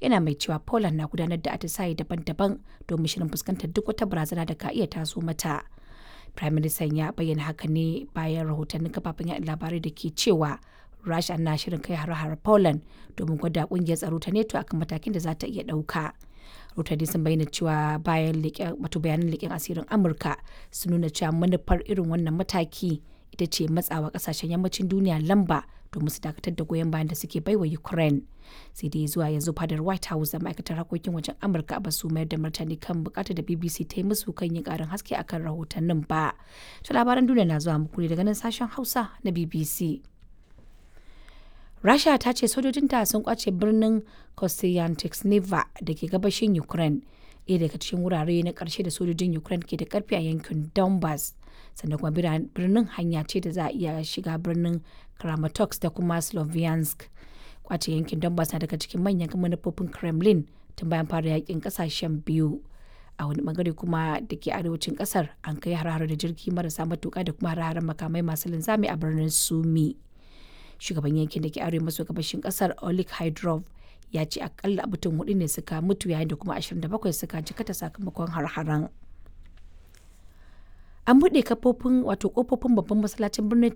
yana mai cewa Poland na gudanar da atisaye daban-daban domin shirin fuskantar duk wata barazana da ka iya taso mata. Prime Minister ya bayyana haka ne bayan rahotannin kafafen yaɗa labarai da ke cewa Rasha na shirin kai har-har Poland domin gwada kungiyar tsaro ta NATO akan matakin da za ta iya ɗauka. Rahotanni sun bayyana cewa bayan wato bayanan leƙen asirin Amurka sun nuna cewa manufar irin wannan mataki ita ce matsawa kasashen yammacin duniya lamba domin su dakatar da goyon bayan da suke baiwa Ukraine. Sai dai zuwa yanzu fadar White House da ma'aikatar harkokin wajen Amurka ba su mayar da martani kan bukatar da BBC ta yi musu kan yin karin haske akan rahotannin ba. To labaran duniya na zuwa muku ne daga nan sashen Hausa na BBC. Rasha ta ce sojojinta sun kwace birnin Kostyantynivka da ke gabashin Ukraine, ɗaya daga cikin wurare na ƙarshe da sojojin Ukraine ke da ƙarfi a yankin Donbass. Sannan kuma birnin hanya ce da za a iya shiga birnin Kramatorsk da kuma Sloviansk. Kwace yankin Donbass na daga cikin manyan manufofin Kremlin tun bayan fara yakin ƙasashen biyu. A wani bangare kuma da ke arewacin ƙasar an kai har da jirgi marasa matuƙa da kuma har makamai masu linzami a birnin Sumi. shugaban yankin da ke arewa maso gabashin kasar olik hydrov ya ce akalla mutum hudu ne suka mutu yayin da kuma 27 suka jikata sakamakon har-haren an buɗe kafofin wato kofofin babban masallacin birnin